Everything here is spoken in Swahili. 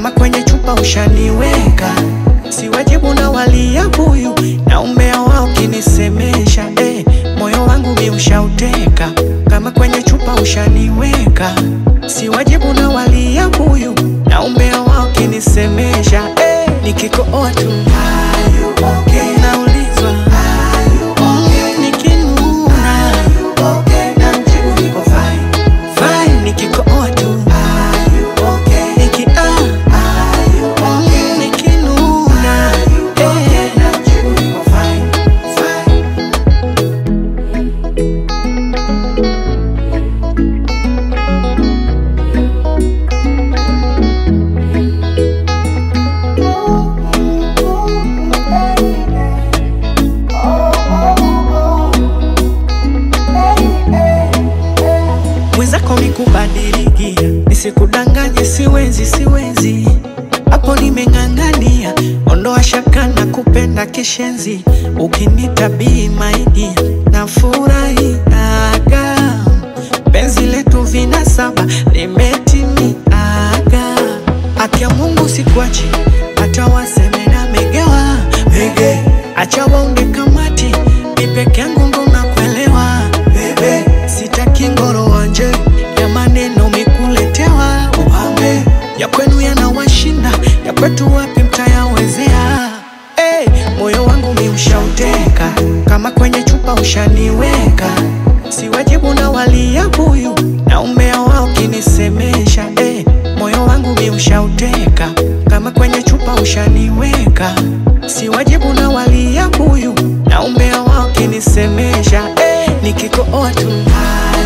kama kwenye chupa ushaniweka, si wajibu na walia buyu na umbea wao kinisemesha eh, moyo wangu mi ushauteka, kama kwenye chupa ushaniweka, si wajibu na walia buyu na umbea wao kinisemesha eh, nikikooa tu naulizwa mm, nikinuna fine nikikooa tu niki ah, mm, nikinuna eh. mwenzako mikubadilikia, nisikudanganye, siwezi siwezi, hapo nimeng'ang'ania, ondoa shaka na kupenda kishenzi, ukinitabii maidi na furahiaga, penzi letu vina saba limetimiaga, haki ya Mungu sikuachi, hata waseme na megewa mege, acha waunge kamati, mi peke yangu ndo nakuelewa bebe, sitaki ngoro wanje ya maneno mikuletewa upambe ya kwenu yanawashinda ya kwetu wapi mtayawezea hey, moyo wangu mi ushauteka kama kwenye chupa ushaniweka si wajibu na walia buyu na umbea wao kinisemesha hey, moyo wangu mi ushauteka kama kwenye chupa ushaniweka si wajibu na walia buyu na umbea wao kinisemesha hey, nikikooa tu